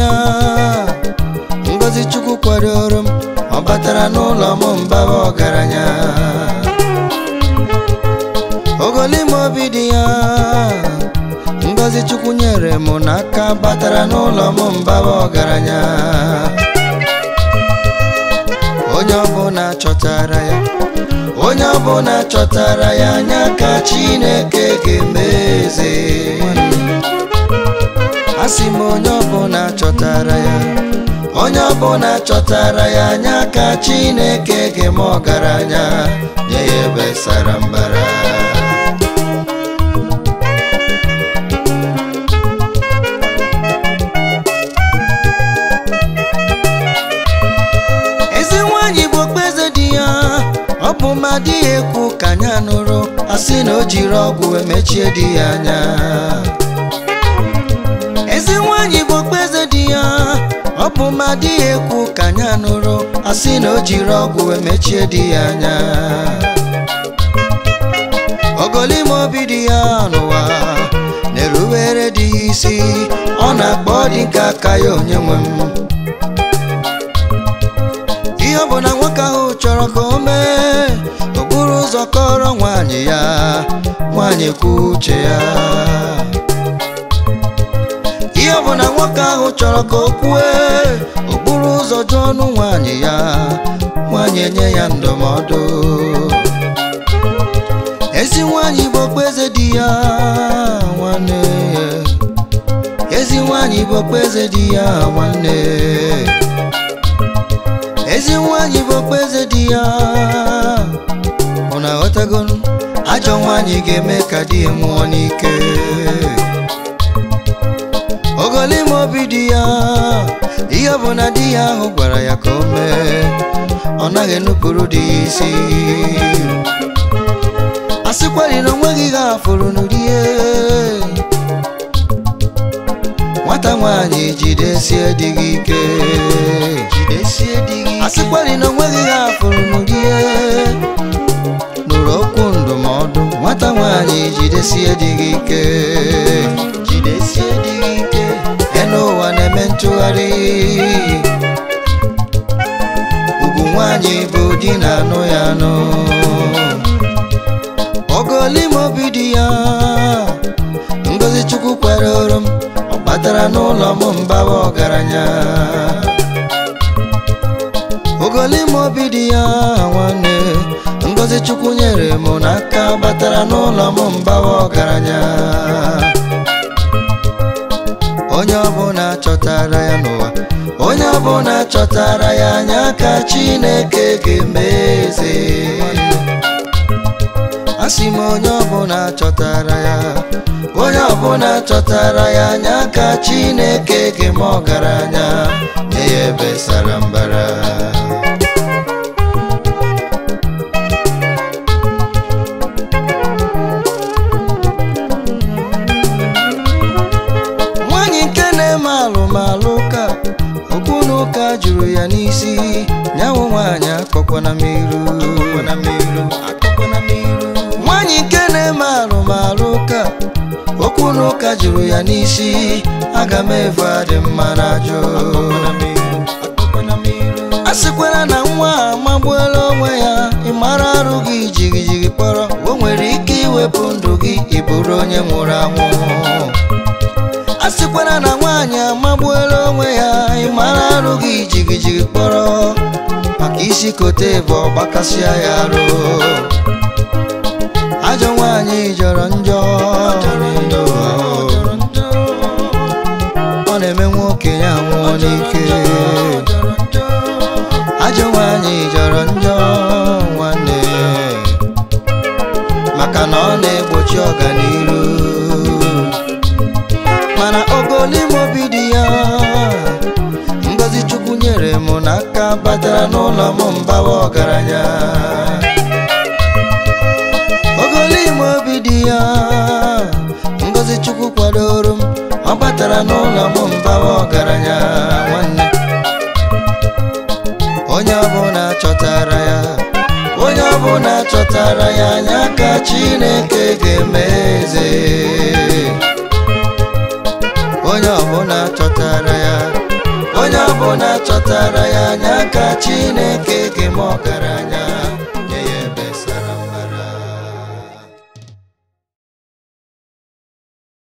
ya ngozi chukwu kwadoro m ọ batara n'ụlọ m mbaba ọgaranya ogolime obi dị ya ngozi chukwu nyere m n'aka batara n'ụlọ m mbaba ọgaranya onye ọbụla chọtara ya onye ọbụla chọtara ya anya ka chineke ga-emeze asị m onye ọbụla chọtara ya onye ọbụla chọtara ya anya ka chineke ga-eme ọgaranya nye ya ebe sara mbara ezi nwanyị bụ okpeze di ya ọ bụ ma di ya ekwu ka anya nụrụ asị na o jiri ọgwụ emechie di ya anya ezi nwanyị bụ okpeze di ya ọ bụ ma di ya ekwu ka anya nụrụ asị na o jiri ọgwụ emechie di ya anya ogolime obi dị ya n'ụwa na-erubere di ya isi ọ na-akpọ dị nke aka ya onye nwe m ihe ọ bụ na nwoke ahụ chọrọ ka o mee okpuru ụzọ kọrọ nwaanyị ya nwaanyị kwu uche ya ihe ọ bụ na nwoke ahụ chọrọ ka o kwue okpuru ụzọ jụọ ọnụ nwaanyị ya nwaanyị enye ya ndụmọdụ ezi nwaanyị bụ okpueze di ya nwanne ezi nwaanyị bụ okpueze di ya nwanne ezi nwaanyị bụ okpueze di ya ụna aghọtago ajọ nwaanyị ga-eme ka di ya nwụọ n'ike ogolime obi di ya ihe ọ bụ na di ya ahụ gwara ya ka o mee ọ naghị enupụrụ di ya isi asịkwari na onweghị ihe afụrụ n'ụdịhe nwata nwaanyị jidesie di gị ike jidesie di gị asịkwari na onweghị ihe afụrụ n'ụdịhe nụrụ okwu ndụmọdụ nwata nwaanyị jidesie di gị ike jidesie di gị ike enu ụwa na-eme ntụgharị ugwu nwaanyị bụ di na anụ ya anụ ogolime obi dị ya ngozi chukwu kwere oro m ọ batara n'ụlọ m mbawa ọgaranya ogolime obi dị ya nwanne ngozi chukwu nyere m n'aka batara n'ụlọ m mbawa ọgaranya onye ọbụla chọtara ya n'ụwa onye ọbụla chọtara ya anya ka chineke ga-emeze asị m onye ọbụla chọtara ya onye ọbụla chọtara ya anya ka chineke ga-eme ọgaranya nye ya ebe sara mbara nwanyị nke na-eme alụmalụ ka okwu na ụka juru ya n'isi nyanwụ nwaanyị akpọkwana m iru nwanyị nke na-eme alụmalụ ka okwu na ụka juru ya n'isi aga m evu adị mma na ajụ a sịkwara na nwa a amagbuola onwe ya ịmara arụ gị jigijigi kpọrọ o nwere ike iwepụ ndụ gị ịbụrụ onye nwụrụ anwụ a sịkwara na nwaanyị amagbuola onwe ya ịmara arụ gị jigijigi kpọrọ maka isi kote bụ ọgbakasịa ya arụ ajọ nwaanyị jọrọ njọ ọ na-eme nwoke ya nwụọ n'ike ajọ nwaanyị jọrọ njọ nwanne maka na ọ na-egbochi ọganiru mana ogolime obi dị ya ngozi chukwu nyere m n'aka batara n'ụlọ m mbawa ọgaranya ogolime obi dị ya ngozi chukwu kwadoro m ọ batara n'ụlọ m mbawa ọgaranya nwanne onye ọbụla chọtara ya onye ọbụla chọtara ya anya ka chineke ga-emeze onye ọbụla chọtara ya ọbụla chọtara ya anya ka chineke ga-eme ọgaranya